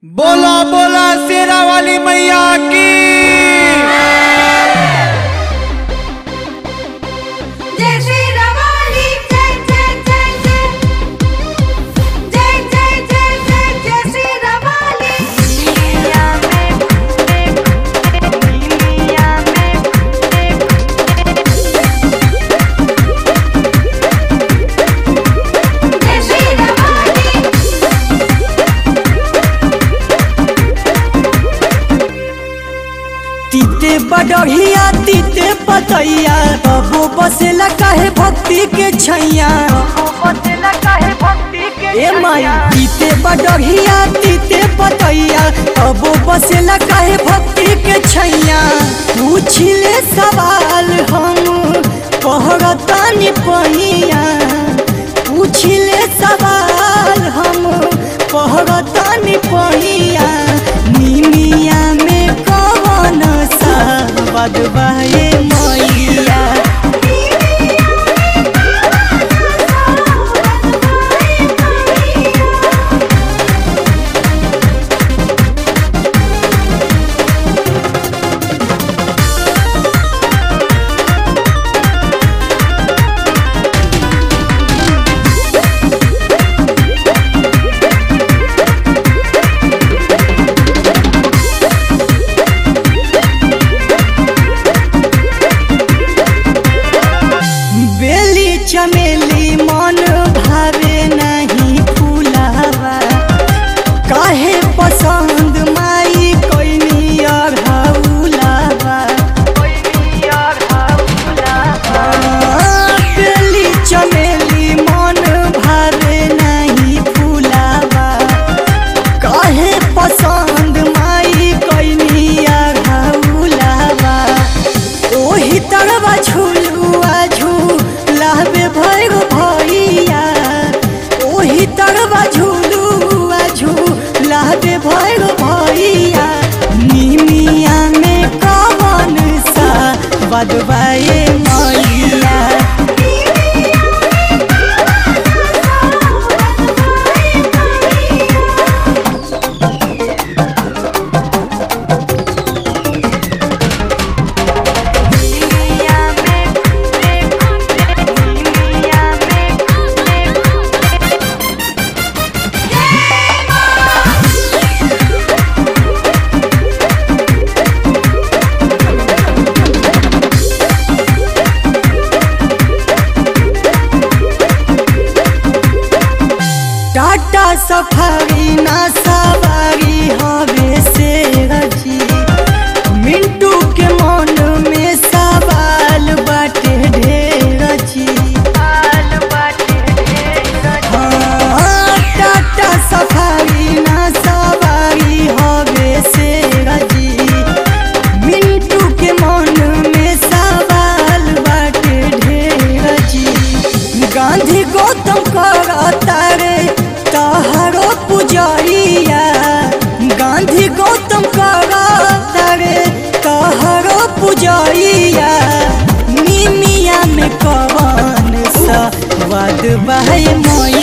बोला बोला शेरा वाली मैया की जय श्री रवाली जय जय जय जय जय जय जय जय जय श्री रवाली दुनिया में दुनिया में जय श्री रवाली तीते बडढ़िया तीते पतैया बबो बसेला काहे भक्ति के छैया ए माई तीते बडढ़िया तीते पतैया बबो बसेला काहे भक्ति के छैया पूछिले सवाल हम कहरतानी पहिया पूछिले सवाल हम कहरतानी पहिया निमिया में कवन सा बदबाए मैया बेली चमेली मन भावे नहीं फूलावा काहे पसंद माई कोइनी अढ़ौलावा बेली चमेली मन भावे नहीं फूलावा काहे पसंद माई कोइनी अढ़ौलावा ओही तरवा झुलुआ झूलाबे भैर भैया ओही तरवा झुलुआ झूलाबे भैर भैया निमिया में कवन सा बदबाए मैया टाटा सफारी ना सवारी हवे से रजी मिंटू के मन में सवाल बाटे ढेर जी हाँ, टाटा सफारी ना सवारी हवे से रजी मिंटू के मन में सवाल बाटे ढेर जी गांधी गौतम करता रे तहरो पुजरिया गांधी गौतम करता रे तहरो पुजरिया निमिया में कवन सा वाद बाहे मोया